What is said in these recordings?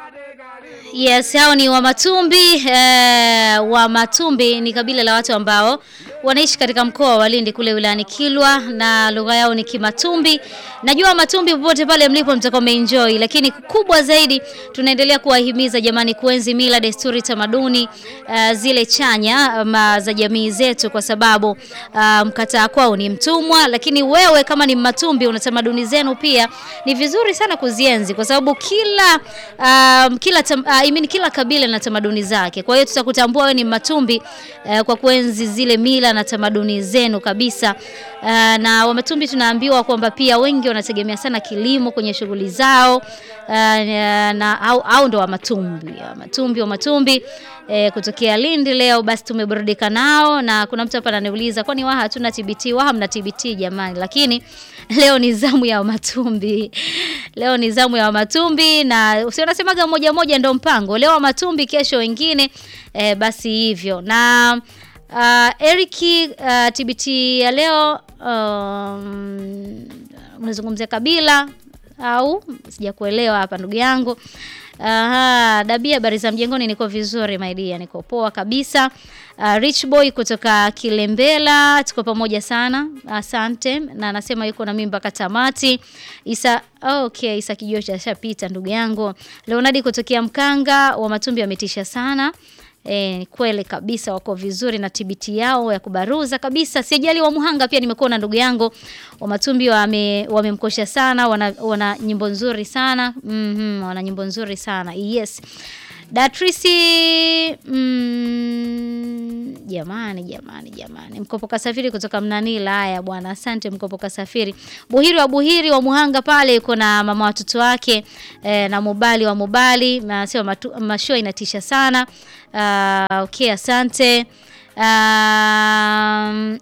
Yes, hao ni Wamatumbi. Eh, Wamatumbi ni kabila la watu ambao wanaishi katika mkoa wa Lindi kule wilayani Kilwa na lugha yao ni Kimatumbi. Najua Wamatumbi popote pale mlipo mtakuwa mmeenjoy, lakini kubwa zaidi tunaendelea kuwahimiza jamani, kuenzi mila, desturi, tamaduni uh, zile chanya um, za jamii zetu, kwa sababu uh, mkataa kwao ni mtumwa. Lakini wewe kama ni Mmatumbi una tamaduni zenu pia, ni vizuri sana kuzienzi kwa sababu kila um, kila tam, uh, I mean, kila kabila na tamaduni zake. Kwa hiyo tutakutambua wewe ni Mmatumbi uh, kwa kuenzi zile mila na tamaduni zenu kabisa. Uh, na Wamatumbi tunaambiwa kwamba pia wengi wanategemea sana kilimo kwenye shughuli zao uh, na au, au ndo Wamatumbi Wamatumbi Wamatumbi eh, kutokea Lindi leo. Basi tumeburudika nao, na kuna mtu hapa ananiuliza kwani Waha hatuna TBT? Waha mna TBT jamani, lakini leo ni zamu ya Wamatumbi. Leo ni zamu ya Wamatumbi na si unasemaga moja moja ndo mpango. Leo Wamatumbi, kesho wengine eh, basi hivyo na Uh, Eriki uh, TBT ya leo um, unazungumzia kabila au sijakuelewa hapa ndugu yangu. Aha, Dabia, habari za mjengoni? Niko vizuri my dear, niko poa kabisa. Uh, Rich Boy kutoka Kilembela, tuko pamoja sana, asante. Na anasema yuko na mimi mpaka tamati. Isa, okay, Isa Kijocha ashapita ndugu yangu. Leonardi kutokea Mkanga, Wamatumbi wametisha sana. E, ni kweli kabisa wako vizuri na TBT yao ya kubaruza kabisa. Sijali wa Muhanga pia nimekuwa na ndugu yangu Wamatumbi wame wamemkosha sana, wana, wana nyimbo nzuri sana. Mhm, mm wana nyimbo nzuri sana. Yes. Datrisi mm, jamani jamani jamani. Mkopo kasafiri kutoka Mnanila. Haya bwana, asante Mkopo kasafiri. Buhiri wa Buhiri wa Muhanga pale yuko na mama watoto wake eh, na Mubali wa Mubali. Nasema mashua inatisha sana. Uh, okay, asante. Um,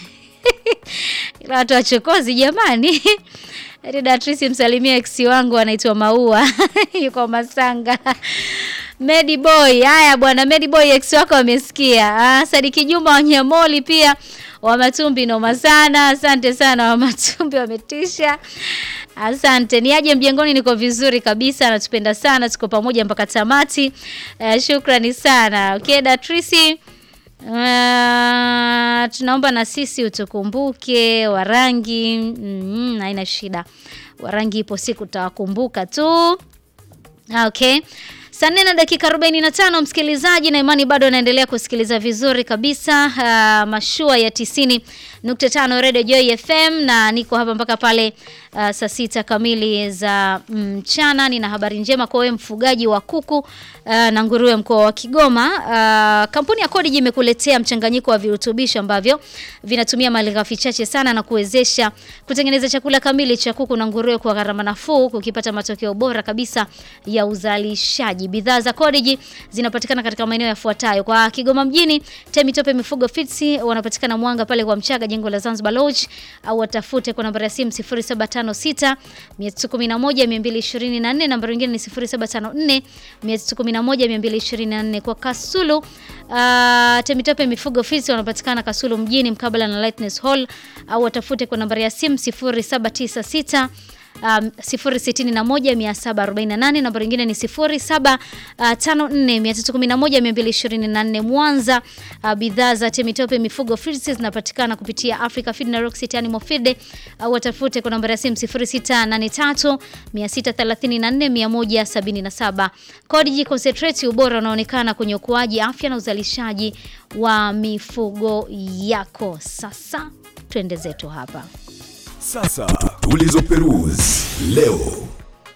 watu wachokozi jamani. Datrisi msalimia ex wangu anaitwa Maua yuko Masanga. Medi Boy, haya bwana Medi Boy ex wako wamesikia. Ah, Sadiki Juma Wanyamoli pia Wamatumbi noma sana. Asante sana Wamatumbi wametisha. Asante. Ni aje mjengoni, niko vizuri kabisa, natupenda sana, tuko pamoja mpaka tamati. Uh, shukrani sana. Okay, Datrisi Uh, tunaomba na sisi utukumbuke Warangi. Mm, haina shida. Warangi ipo siku tutawakumbuka tu. Okay. Saa nne na dakika 45 msikilizaji, na imani bado anaendelea kusikiliza vizuri kabisa uh, mashua ya 90.5 Radio Joy FM, na niko hapa mpaka pale uh, saa sita kamili za mchana. Mm, nina habari njema kwa wewe mfugaji wa kuku uh, na nguruwe mkoa wa Kigoma. Uh, kampuni ya Codigi imekuletea mchanganyiko wa virutubisho ambavyo vinatumia malighafi chache sana na kuwezesha kutengeneza chakula kamili cha kuku na nguruwe kwa gharama nafuu, kukipata matokeo bora kabisa ya uzalishaji. Bidhaa za Codigi zinapatikana katika maeneo yafuatayo: kwa Kigoma mjini, Temitope Mifugo Feeds wanapatikana Mwanga pale kwa Mchaga, jengo la Zanzibar Lodge, au watafute kwa nambari ya simu 0756 311 224, nambari nyingine ni 0754 311 224. Kwa Kasulu, uh, Temitope Mifugo Feeds wanapatikana Kasulu mjini mkabala na Lightness Hall, au watafute kwa nambari ya simu 0796 Um, 061748 namba nyingine ni 0754311224 Mwanza. Uh, bidhaa za Temitope Mifugo Feeds zinapatikana kupitia Africa Feed na Rock City Animal Feed au uh, watafute kwa namba ya simu 0683634177. Codigi Concentrate, ubora unaonekana kwenye ukuaji, afya na uzalishaji wa mifugo yako. Sasa twende zetu hapa. Sasa tulizoperuzi leo.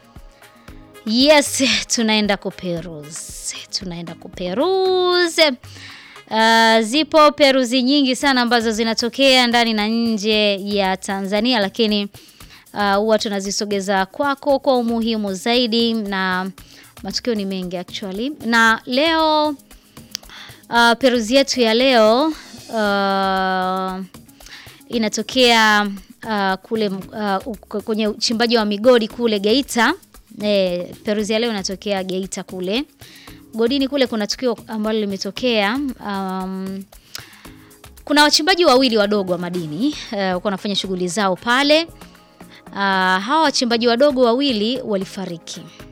Yes, tunaenda kuperuzi, tunaenda kuperuzi. Uh, zipo peruzi nyingi sana ambazo zinatokea ndani na nje ya Tanzania, lakini huwa uh, tunazisogeza kwako kwa umuhimu zaidi, na matukio ni mengi actually, na leo uh, peruzi yetu ya leo uh, inatokea Uh, kule uh, kwenye uchimbaji wa migodi kule Geita. E, peruzi ya leo inatokea Geita kule godini kule. Kuna tukio ambalo limetokea. Um, kuna wachimbaji wawili wadogo wa madini uh, wanafanya shughuli zao pale. Uh, hawa wachimbaji wadogo wawili walifariki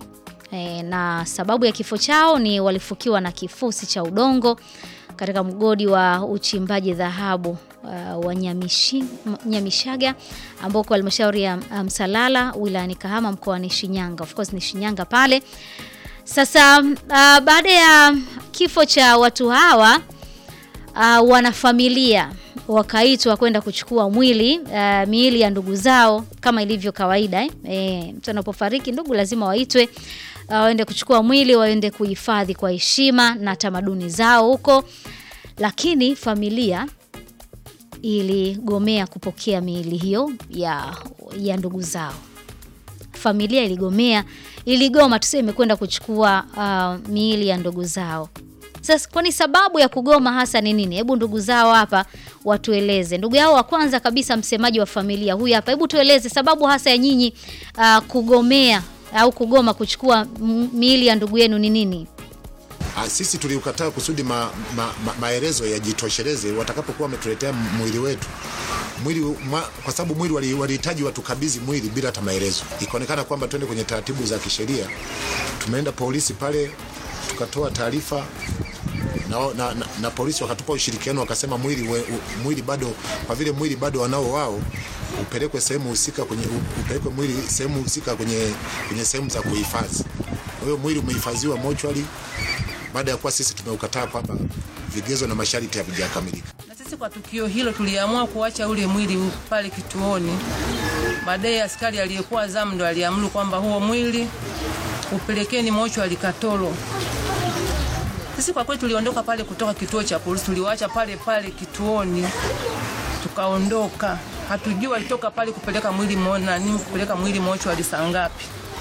e, na sababu ya kifo chao ni walifukiwa na kifusi cha udongo katika mgodi wa uchimbaji dhahabu uh, wa Nyamishi, Nyamishaga ambao kwa halmashauri ya Msalala um, wilayani Kahama mkoani Shinyanga. Of course ni Shinyanga pale. Sasa uh, baada ya kifo cha watu hawa uh, wanafamilia wakaitwa kwenda kuchukua mwili uh, miili ya ndugu zao kama ilivyo kawaida eh. E, mtu anapofariki ndugu lazima waitwe waende uh, kuchukua mwili waende kuhifadhi kwa heshima na tamaduni zao huko, lakini familia iligomea kupokea miili hiyo ya, ya ndugu zao. Familia iligomea, iligoma tuseme kwenda kuchukua uh, miili ya ndugu zao. Sasa kwani sababu ya kugoma hasa ni nini? Hebu ndugu zao hapa watueleze. Ndugu yao wa kwanza kabisa, msemaji wa familia huyu hapa, hebu tueleze sababu hasa ya nyinyi uh, kugomea au kugoma kuchukua miili ya ndugu yenu ni nini? Sisi tuliukataa kusudi ma, ma, ma, maelezo yajitosheleze watakapokuwa wametuletea mwili wetu mwili ma, kwa sababu mwili walihitaji watukabidhi mwili bila hata maelezo. Ikaonekana kwamba twende kwenye taratibu za kisheria. Tumeenda polisi pale tukatoa taarifa na, na, na, na polisi wakatupa ushirikiano, wakasema mwili, we, u, mwili bado kwa vile mwili bado wanao wao upelekwe sehemu husika kwenye upelekwe mwili sehemu husika kwenye, kwenye sehemu za kuhifadhi. Kwa hiyo mwili umehifadhiwa mochwari baada ya kuwa sisi tumeukataa kwamba vigezo na masharti havijakamilika. Na sisi kwa tukio hilo tuliamua kuacha ule mwili pale kituoni. Baadaye askari aliyekuwa zamu ndo aliamuru kwamba huo mwili upelekeni mochwari Katoro. Sisi kwa kweli tuliondoka pale kutoka kituo cha polisi, tuliwaacha pale pale kituoni, tukaondoka. Hatujui walitoka pale kupeleka mwili mona nini, kupeleka mwili mochwari saa ngapi.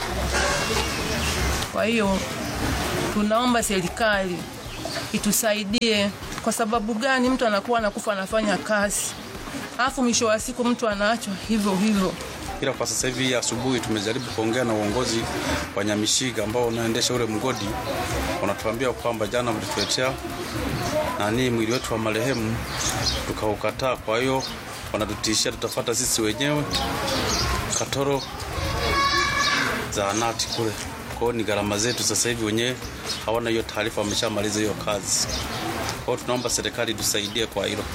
Kwa hiyo tunaomba serikali itusaidie. Kwa sababu gani mtu anakuwa anakufa anafanya kazi, alafu mwisho wa siku mtu anaachwa hivyo hivyo? Ila kwa sasa hivi asubuhi tumejaribu kuongea na uongozi wa Nyamishiga ambao unaendesha ule mgodi, wanatuambia kwamba jana mlituletea nani mwili wetu wa marehemu tukaukataa. Kwa hiyo wanatutishia tutafata sisi wenyewe Katoro zahanati kule. Kwa hiyo ni gharama zetu sasa hivi, wenyewe hawana hiyo taarifa, wameshamaliza hiyo kazi. Kwa hiyo tunaomba serikali tusaidie kwa hilo.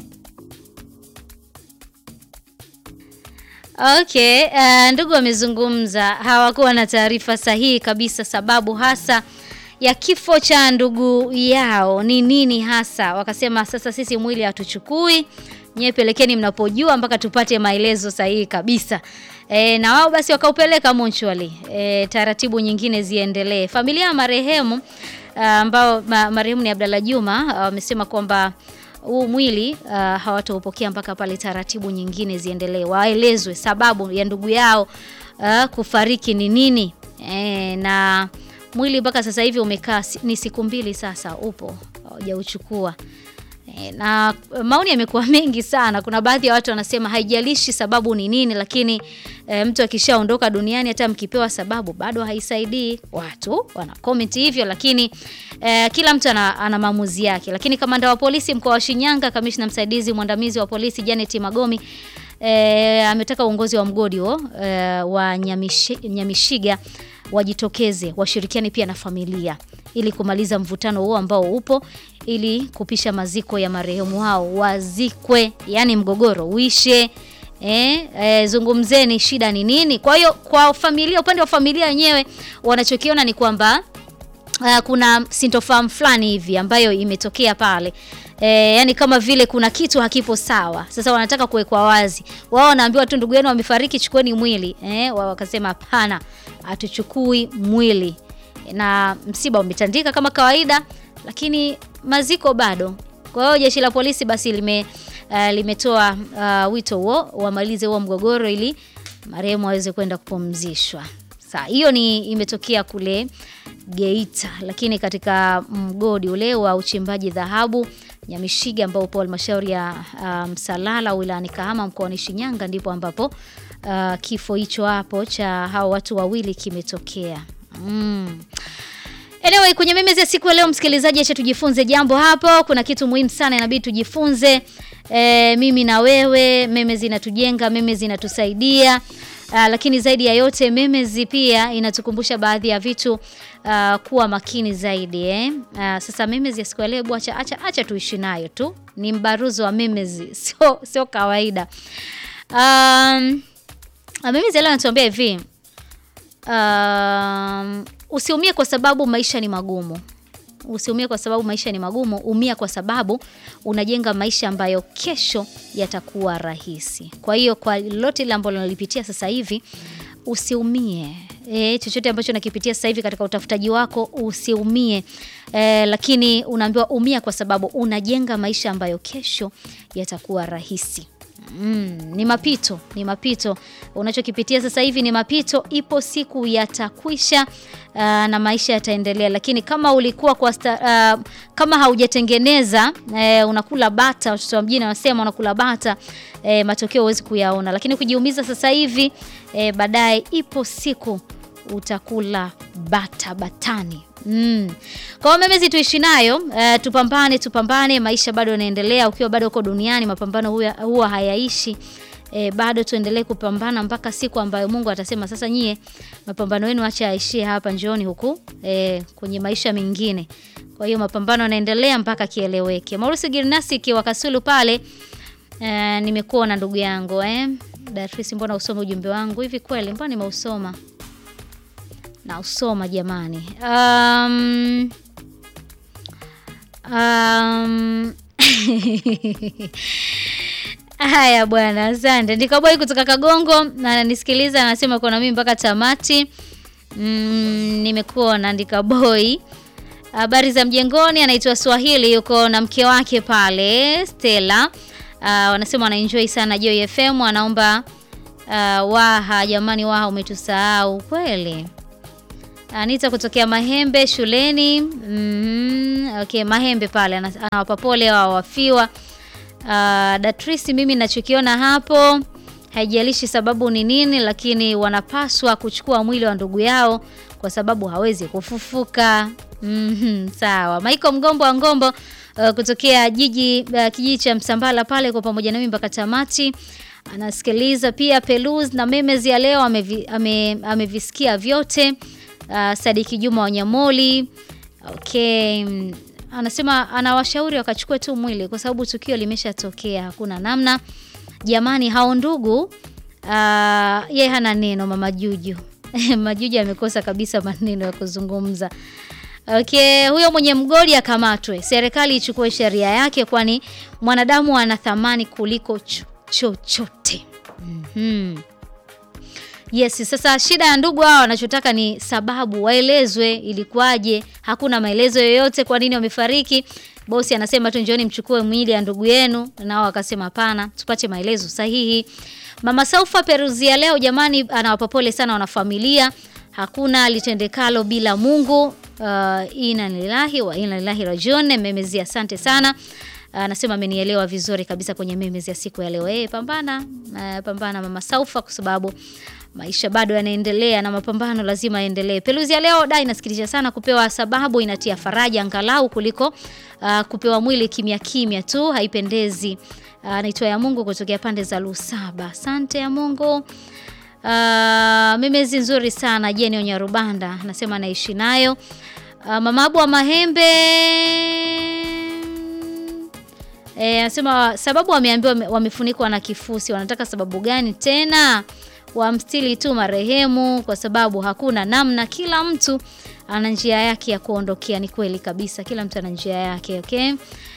Okay, uh, ndugu wamezungumza, hawakuwa na taarifa sahihi kabisa sababu hasa ya kifo cha ndugu yao ni nini hasa. Wakasema sasa sisi mwili hatuchukui, nyewe pelekeni mnapojua mpaka tupate maelezo sahihi kabisa. E, na wao basi wakaupeleka monchwali. E, taratibu nyingine ziendelee. Familia ya marehemu ambao ma, marehemu ni Abdalla Juma wamesema kwamba huu mwili uh, hawataupokea mpaka pale taratibu nyingine ziendelee, waelezwe sababu ya ndugu yao uh, kufariki ni nini. E, na mwili mpaka sasa hivi umekaa ni siku mbili sasa, upo hawajauchukua. E, na maoni yamekuwa mengi sana. Kuna baadhi ya watu wanasema haijalishi sababu ni nini, lakini e, mtu akishaondoka duniani hata mkipewa sababu bado haisaidii. Watu wana comment hivyo, lakini e, kila mtu ana, ana maamuzi yake. Lakini kamanda wa polisi mkoa wa Shinyanga, kamishna msaidizi mwandamizi wa polisi Janet Magomi e, ametaka uongozi wa mgodi huo e, wa Nyamishi, Nyamishiga wajitokeze washirikiane pia na familia ili kumaliza mvutano huo ambao upo ili kupisha maziko ya marehemu hao wazikwe, yani mgogoro uishe. Eh, eh, zungumzeni shida ni nini. Kwa hiyo kwa familia, upande wa familia wenyewe wanachokiona ni kwamba uh, kuna sintofahamu fulani hivi ambayo imetokea pale. E, yani kama vile kuna kitu hakipo sawa. Sasa wanataka kuwekwa wazi. Wao wanaambiwa tu ndugu yenu wamefariki, chukueni mwili. Eh, wao wakasema hapana, hatuchukui mwili. Na msiba umetandika kama kawaida, lakini maziko bado. Kwa hiyo jeshi la polisi basi lime uh, limetoa uh, wito huo wamalize huo mgogoro ili marehemu aweze kwenda kupumzishwa. Sasa hiyo ni imetokea kule Geita, lakini katika mgodi ule wa uchimbaji dhahabu Nyamishiga ambao upo halmashauri ya Msalala um, wilayani Kahama mkoani Shinyanga ndipo ambapo uh, kifo hicho hapo cha hao watu wawili kimetokea. Mm. Anyway, kwenye memezi ya siku ya leo msikilizaji, acha tujifunze jambo hapo. Kuna kitu muhimu sana inabidi tujifunze. E, mimi na wewe, meme zinatujenga, meme zinatusaidia. Uh, lakini zaidi ya yote Memezi pia inatukumbusha baadhi ya vitu uh, kuwa makini zaidi eh. Uh, sasa Memezi ya siku ya leo hebu acha, acha, acha tuishi nayo tu, ni mbaruzo wa Memezi, sio sio kawaida. Um, Memezi leo anatuambia hivi um, usiumie kwa sababu maisha ni magumu. Usiumie kwa sababu maisha ni magumu, umia kwa sababu unajenga maisha ambayo kesho yatakuwa rahisi. Kwa hiyo kwa lolote ile ambalo unalipitia sasa hivi usiumie. E, chochote ambacho unakipitia sasa hivi katika utafutaji wako usiumie. E, lakini unaambiwa umia kwa sababu unajenga maisha ambayo kesho yatakuwa rahisi. Mm, ni mapito, ni mapito. Unachokipitia sasa hivi ni mapito, ipo siku yatakwisha, uh, na maisha yataendelea. Lakini kama ulikuwa kwa sta, uh, kama haujatengeneza uh, unakula bata, watoto wa mjini wanasema unakula bata, uh, matokeo huwezi kuyaona. Lakini kujiumiza sasa hivi uh, baadaye ipo siku utakula bata batani. Mm. Kwa hiyo Memezi tuishi nayo, uh, tupambane tupambane, maisha bado yanaendelea. Ukiwa bado uko duniani, mapambano huwa, huwa hayaishi. E, bado tuendelee kupambana mpaka siku ambayo Mungu atasema sasa, nyie mapambano yenu acha yaishie hapa, njooni huku e, kwenye maisha mengine. Kwa hiyo mapambano yanaendelea mpaka kieleweke. Maurice Girnasi kiwa Kasulu pale, e, nimekuwa na ndugu yangu eh. Datrisi, mbona usome ujumbe wangu hivi? Kweli mbona nimeusoma na usoma jamani. Um, um, haya bwana, asante. Ndikaboi kutoka Kagongo na nisikiliza, anasema kuna mimi mpaka tamati. Mm, nimekuona Ndikaboi. Habari za mjengoni, anaitwa Swahili, yuko na mke wake pale Stella. Uh, wanasema wanaenjoy sana Joy FM, anaomba uh, waha jamani, waha umetusahau kweli. Anita kutokea Mahembe shuleni. Mm, okay, Mahembe pale anawapa pole wa wafiwa. Uh, Datrisi, mimi ninachokiona hapo haijalishi sababu ni nini, lakini wanapaswa kuchukua mwili wa ndugu yao kwa sababu hawezi kufufuka. Mm -hmm, sawa. Maiko Mgombo wa Ngombo uh, kutokea jiji uh, kijiji cha Msambala pale kwa pamoja nami mpaka tamati anasikiliza pia Peluz na Memezi ya leo amevisikia ame, ame vyote. Uh, Sadiki Juma Wanyamoli okay. Anasema anawashauri wakachukue tu mwili kwa sababu tukio limeshatokea, hakuna namna jamani. Hao ndugu uh, yeye hana neno. Mama Juju Majuju amekosa kabisa maneno ya kuzungumza. Okay, huyo mwenye mgodi akamatwe, serikali ichukue sheria yake, kwani mwanadamu ana thamani kuliko chochote. mm -hmm. Yes, sasa shida ya ndugu hao wanachotaka ni sababu, waelezwe ilikuwaje. Hakuna maelezo yoyote kwa nini wamefariki. Bosi anasema tu njooni mchukue mwili ya ndugu yenu, nao wakasema hapana, tupate maelezo sahihi. Mama Saufa Peruzia leo jamani, anawapa pole sana wanafamilia. Hakuna litendekalo bila Mungu. Uh, inna lillahi wa inna ilaihi rajiun. Memezi, asante sana. Anasema amenielewa vizuri kabisa kwenye memezi ya siku ya leo. Eh, pambana, uh, pambana Mama Saufa kwa sababu maisha bado yanaendelea na mapambano lazima yaendelee. Peluzi ya leo da inasikitisha sana, kupewa sababu inatia faraja angalau kuliko uh, kupewa mwili kimya kimya tu, haipendezi. Anaitwa uh, ya Mungu kutokea pande za Lusaba. Asante ya Mungu. Uh, memezi nzuri sana Jeni Onyarubanda anasema anaishi nayo. Uh, mamabu wa Mahembe E, anasema sababu wameambiwa wamefunikwa na kifusi. Wanataka sababu gani tena? Wamstili tu marehemu kwa sababu hakuna namna. Kila mtu ana njia yake ya kuondokea. Ni kweli kabisa, kila mtu ana njia yake. Okay,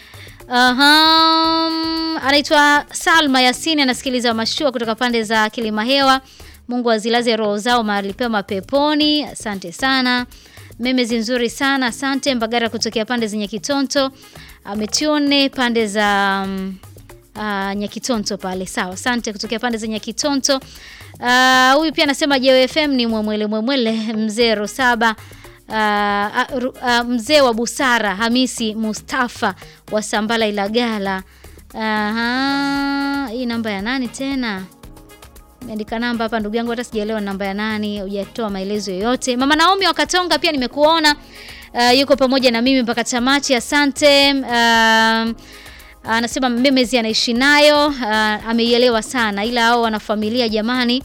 aha. Anaitwa Salma Yasini, anasikiliza mashua kutoka pande za Kilimahewa. Mungu azilaze roho zao mahali pema peponi. Asante sana, memezi nzuri sana asante. Mbagara kutokea pande zenye Kitonto ametune pande za um, uh, Nyakitonto pale. Sawa, asante kutokea pande za Nyakitonto. Huyu uh, pia anasema JFM ni mwemwele mwemwele mzee Rosaba uh, uh, uh, mzee wa busara Hamisi Mustafa wa Sambala Ilagala. Aha, hii namba ya nani tena? Andika namba hapa ndugu yangu, hata sijaelewa namba ya nani, hujatoa maelezo yoyote. Mama Naomi wa Katonga pia nimekuona. Uh, yuko pamoja na mimi mpaka tamati, asante. Uh, anasema memezi anaishi nayo, uh, ameielewa sana, ila hao wana familia jamani,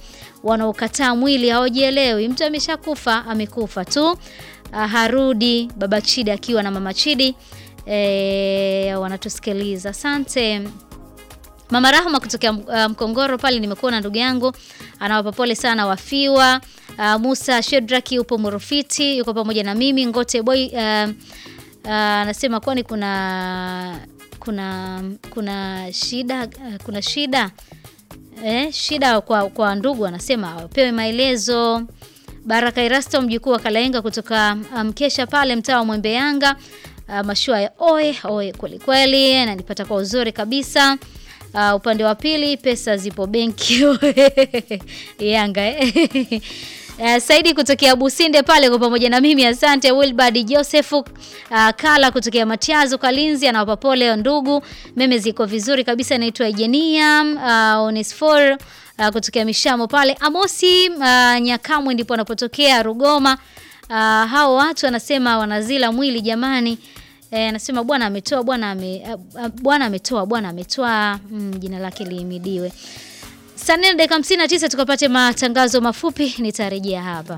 wanaokataa mwili hawajielewi. Mtu ameshakufa amekufa tu. Ah, harudi baba Chidi akiwa na mama Chidi e, wanatusikiliza. Asante. Mama Rahma kutokea uh, Mkongoro pale, nimekuwa na ndugu yangu anawapa pole sana wafiwa. Uh, Musa Shedraki upo Murufiti, yuko pamoja na mimi Ngote Boy uh, uh, anasema kwani kuna kuna kuna shida uh, kuna shida eh, shida kwa, kwa ndugu anasema wapewe maelezo. Baraka Irasto mjukuu wa Kalaenga kutoka Mkesha um, pale mtaa wa Mwembe Yanga uh, mashua ya oe oe kweli kweli, nanipata kwa uzuri kabisa. Uh, upande wa pili pesa zipo benki Yanga eh. Uh, Saidi kutokea Businde pale kwa pamoja na mimi asante. Wilbard Joseph uh, Kala kutokea Matiazo Kalinzi anawapa pole ndugu. Meme ziko vizuri kabisa, naitwa Ejenia uh, Onesfor uh, kutokea Mishamo pale. Amosi uh, Nyakamwe ndipo anapotokea Rugoma. Uh, hao watu anasema wanazila mwili jamani. Eh, anasema bwana ametoa bwana ame, uh, bwana ametoa bwana ametoa mm, jina lake lihimidiwe. Saa nne na dakika hamsini na tisa tukapate matangazo mafupi, nitarejea hapa.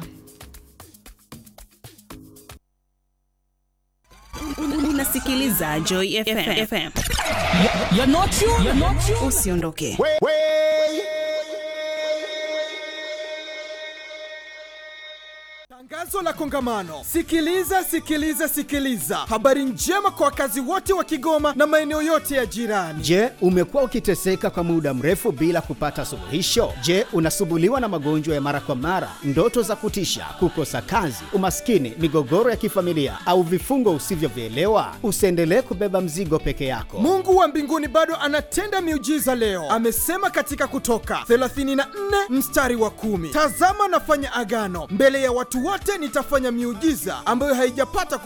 Unasikiliza Joy FM. FM. Usiondoke. Tangazo la kongamano. Sikiliza, sikiliza, sikiliza. Habari njema kwa wakazi wote wa Kigoma na maeneo yote ya jirani. Je, umekuwa ukiteseka kwa muda mrefu bila kupata suluhisho? Je, unasumbuliwa na magonjwa ya mara kwa mara, ndoto za kutisha, kukosa kazi, umaskini, migogoro ya kifamilia au vifungo usivyovielewa? Usiendelee kubeba mzigo peke yako. Mungu wa mbinguni bado anatenda miujiza leo. Amesema katika Kutoka 34 mstari wa kumi, tazama nafanya agano mbele ya watu wote, nitafanya miujiza ambayo haijapata